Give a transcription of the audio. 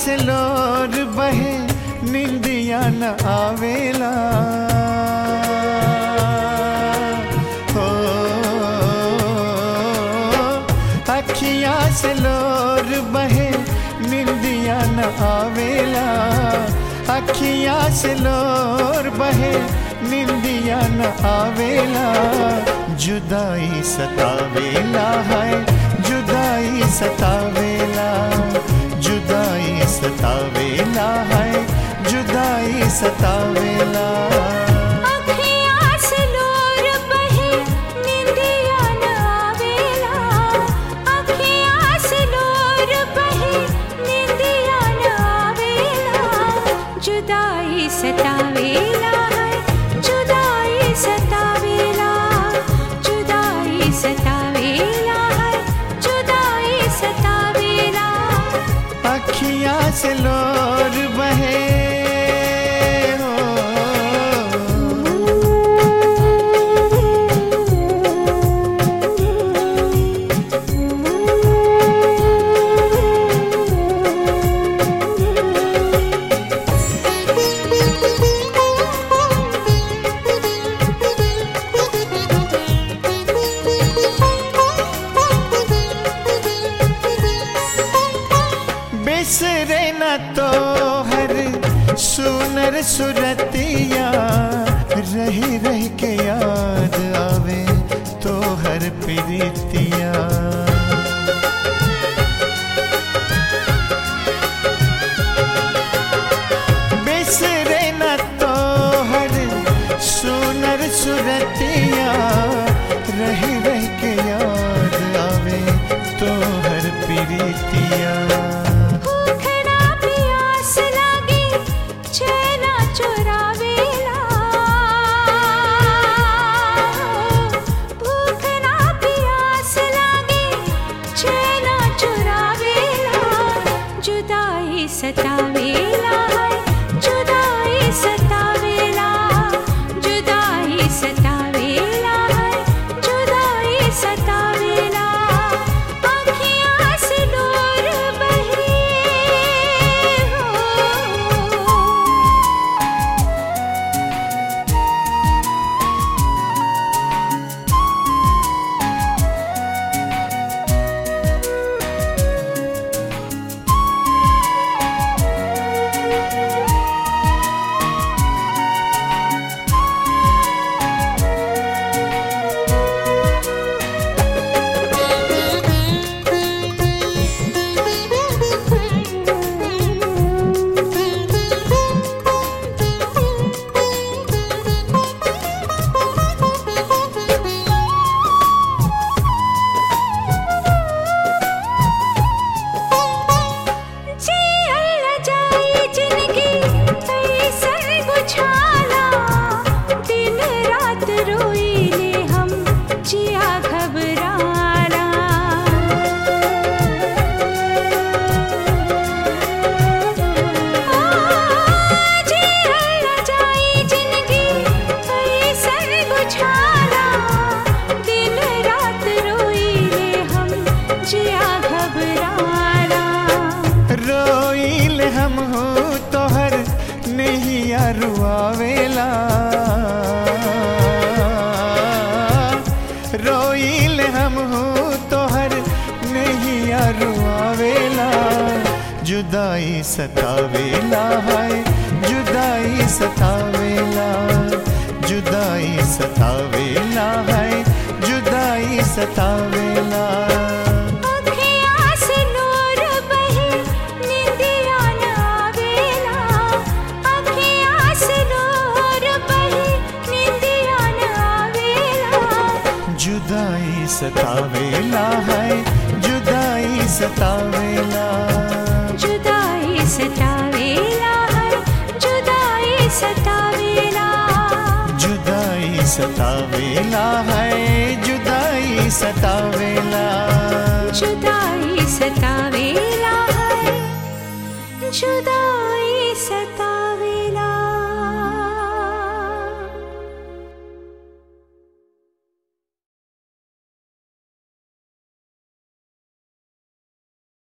से लोर बहे निंदिया न आवेला हो अखिया से लोर बहे निंदिया न आवेला अखिया से लोर बहे निंदिया न आवेला जुदाई सतावेला है जुदाई सतावेला जुदाई सतावेला है जुदाई सतावेला अखियाँ से लोर बहे निंदिया न आवेला अखियाँ से लोर बहे निंदिया न आवेला जुदाई सतावेला है जुदाई सतावेला जुदाई सतावेला है जुदाई सतावेला अखिया से लोर बहे हो बिसरे न तो हर सुनर सुरतिया रही रह के याद आवे तो हर प्रीतिया बिसरे न तो हर सुनर सुरतिया रह रह के याद आवे तो हर प्रीतिया भूखना प्यास लागी चैना चुरावेला भूखना प्यास लागी चैना चुरावेला जुदाई सतावेला है जुदाई सतावेला जुदाई सतावेला है जुदाई सतावेला अखियाँ से दूर बहे हो जी अल्लाह जाए जिनकी ऐसन बुझाला दिन रात रोइले हम जिया घबराना जी अल्लाह जाए जिनकी ऐसन बुझाला दिन रात रोइले हम जिया घबराना रोइल हम हो तोहर नैया रुआवेला रोइल हम हो तोहर नैया रुआवेला जुदाई सतावेला है जुदाई सतावेला जुदाई सतावेला है जुदाई सतावेला अखियाँ से नूर बहे निंदिया न आवेला अखियाँ से नूर बहे निंदिया न आवेला जुदाई सतावेला है जुदाई सतावेला जुदाई सतावेला है जुदाई सतावेला जुदाई सतावेला है जुदाई सतावेला जुदाई सतावेला है जुदाई